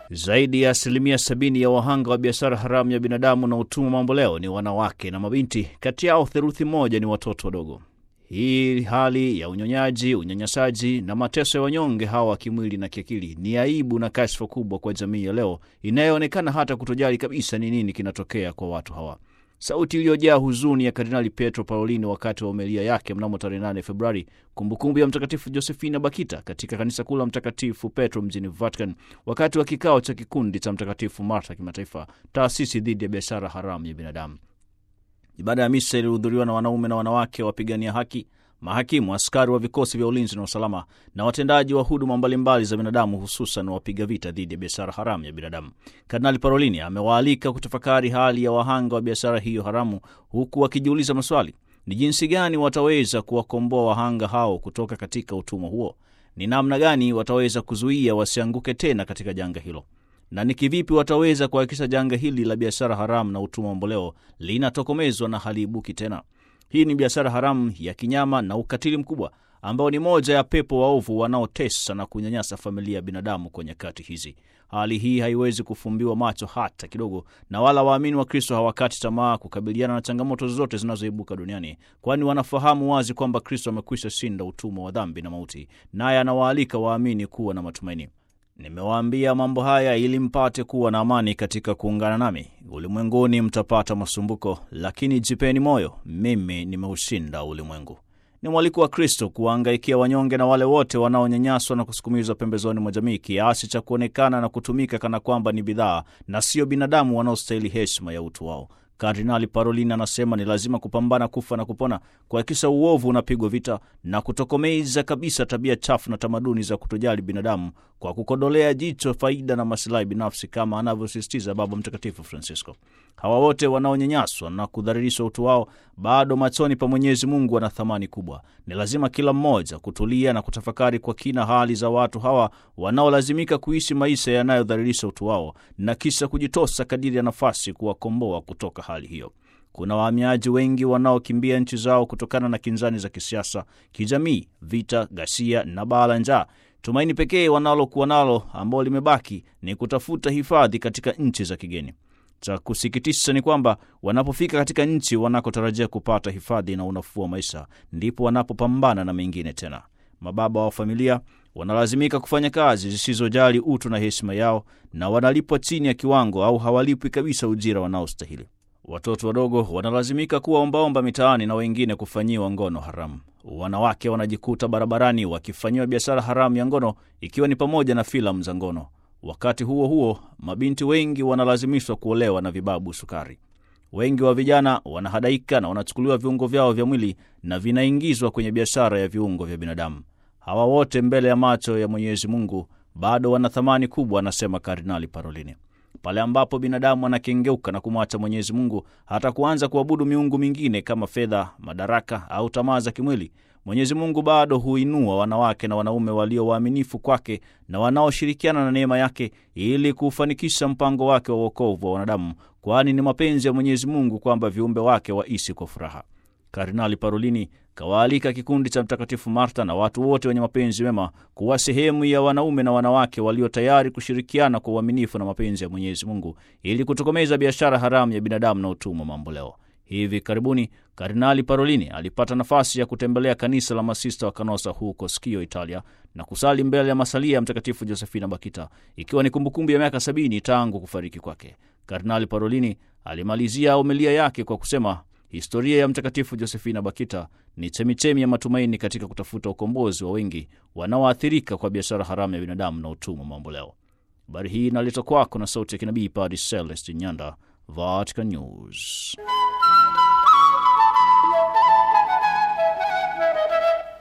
Zaidi ya asilimia sabini ya wahanga wa biashara haramu ya binadamu na utumwa mamboleo ni wanawake na mabinti, kati yao theluthi moja ni watoto wadogo. Hii hali ya unyonyaji, unyanyasaji na mateso ya wanyonge hawa kimwili na kiakili ni aibu na kashfa kubwa kwa jamii ya leo inayoonekana hata kutojali kabisa ni nini kinatokea kwa watu hawa. Sauti iliyojaa huzuni ya Kardinali Pietro Parolini wakati wa homilia yake mnamo tarehe 8 Februari, kumbukumbu ya Mtakatifu Josefina Bakita katika kanisa kuu la Mtakatifu Petro mjini Vatican, wakati wa kikao cha kikundi cha Mtakatifu Marta kimataifa, taasisi dhidi ya biashara haramu ya binadamu. Ibada ya misa ilihudhuriwa na wanaume na wanawake wapigania haki, mahakimu, askari wa vikosi vya ulinzi na usalama na watendaji wa huduma mbalimbali za binadamu, hususan wapiga vita dhidi ya biashara haramu ya binadamu. Kardinali Parolini amewaalika kutafakari hali ya wahanga wa biashara hiyo haramu, huku wakijiuliza maswali: ni jinsi gani wataweza kuwakomboa wahanga hao kutoka katika utumwa huo? Ni namna gani wataweza kuzuia wasianguke tena katika janga hilo na ni kivipi wataweza kuhakikisha janga hili la biashara haramu na utumwa mamboleo linatokomezwa na haliibuki tena? Hii ni biashara haramu ya kinyama na ukatili mkubwa ambao ni moja ya pepo waovu wanaotesa na kunyanyasa familia ya binadamu kwa nyakati hizi. Hali hii haiwezi kufumbiwa macho hata kidogo, na wala waamini wa Kristo hawakati tamaa kukabiliana na changamoto zote zinazoibuka duniani, kwani wanafahamu wazi kwamba Kristo amekwisha shinda utumwa wa dhambi na mauti, naye anawaalika waamini kuwa na matumaini. Nimewaambia mambo haya ili mpate kuwa na amani katika kuungana nami. Ulimwenguni mtapata masumbuko, lakini jipeni moyo, mimi nimeushinda ulimwengu. Ni mwaliko wa Kristo kuwahangaikia wanyonge na wale wote wanaonyanyaswa na kusukumizwa pembezoni mwa jamii kiasi cha kuonekana na kutumika kana kwamba ni bidhaa na sio binadamu wanaostahili heshima ya utu wao. Kardinali Parolin anasema ni lazima kupambana kufa na kupona, kuhakikisha uovu unapigwa vita na kutokomeza kabisa tabia chafu na tamaduni za kutojali binadamu kwa kukodolea jicho faida na masilahi binafsi, kama anavyosisitiza Baba Mtakatifu Francisco. Hawa wote wanaonyanyaswa na kudhalilishwa utu wao bado machoni pa Mwenyezi Mungu wana thamani kubwa. Ni lazima kila mmoja kutulia na kutafakari kwa kina hali za watu hawa wanaolazimika kuishi maisha yanayodhalilisha utu wao na kisha kujitosa kadiri ya nafasi kuwakomboa kutoka hali hiyo. Kuna wahamiaji wengi wanaokimbia nchi zao kutokana na kinzani za kisiasa, kijamii, vita, ghasia na baa la njaa. Tumaini pekee wanalokuwa nalo ambao limebaki ni kutafuta hifadhi katika nchi za kigeni. Cha kusikitisha ni kwamba wanapofika katika nchi wanakotarajia kupata hifadhi na unafuu wa maisha, ndipo wanapopambana na mengine tena. Mababa wa familia wanalazimika kufanya kazi zisizojali utu na heshima yao, na wanalipwa chini ya kiwango au hawalipwi kabisa ujira wanaostahili. Watoto wadogo wanalazimika kuwa ombaomba mitaani na wengine kufanyiwa ngono haramu. Wanawake wanajikuta barabarani wakifanyiwa biashara haramu ya ngono, ikiwa ni pamoja na filamu za ngono. Wakati huo huo, mabinti wengi wanalazimishwa kuolewa na vibabu sukari. Wengi wa vijana wanahadaika na wanachukuliwa viungo vyao vya mwili na vinaingizwa kwenye biashara ya viungo vya binadamu. Hawa wote mbele ya macho ya Mwenyezi Mungu bado wana thamani kubwa, anasema Kardinali Parolini. Pale ambapo binadamu anakengeuka na kumwacha Mwenyezi Mungu hata kuanza kuabudu miungu mingine kama fedha, madaraka au tamaa za kimwili, Mwenyezi Mungu bado huinua wanawake na wanaume walio waaminifu kwake na wanaoshirikiana na neema yake ili kufanikisha mpango wake wa wokovu wa wanadamu, kwani ni mapenzi ya Mwenyezi Mungu kwamba viumbe wake waishi kwa furaha. Kardinali Parolini kawaalika kikundi cha Mtakatifu Marta na watu wote wenye mapenzi mema kuwa sehemu ya wanaume na wanawake walio tayari kushirikiana kwa uaminifu na mapenzi ya Mwenyezi Mungu ili kutokomeza biashara haramu ya binadamu na utumwa mamboleo. Hivi karibuni Kardinali Parolini alipata nafasi ya kutembelea kanisa la masista wa Kanosa huko Skio, Italia, na kusali mbele ya masalia ya Mtakatifu Josefina Bakita, ikiwa ni kumbukumbu ya miaka sabini tangu kufariki kwake. Kardinali Parolini alimalizia homilia yake kwa kusema historia ya Mtakatifu Josefina Bakita ni chemichemi ya matumaini katika kutafuta ukombozi wa wengi wanaoathirika kwa biashara haramu ya binadamu na utumwa mamboleo. Habari hii inaletwa kwako na sauti ya kinabii Padre Celestin Nyanda, Vatican News.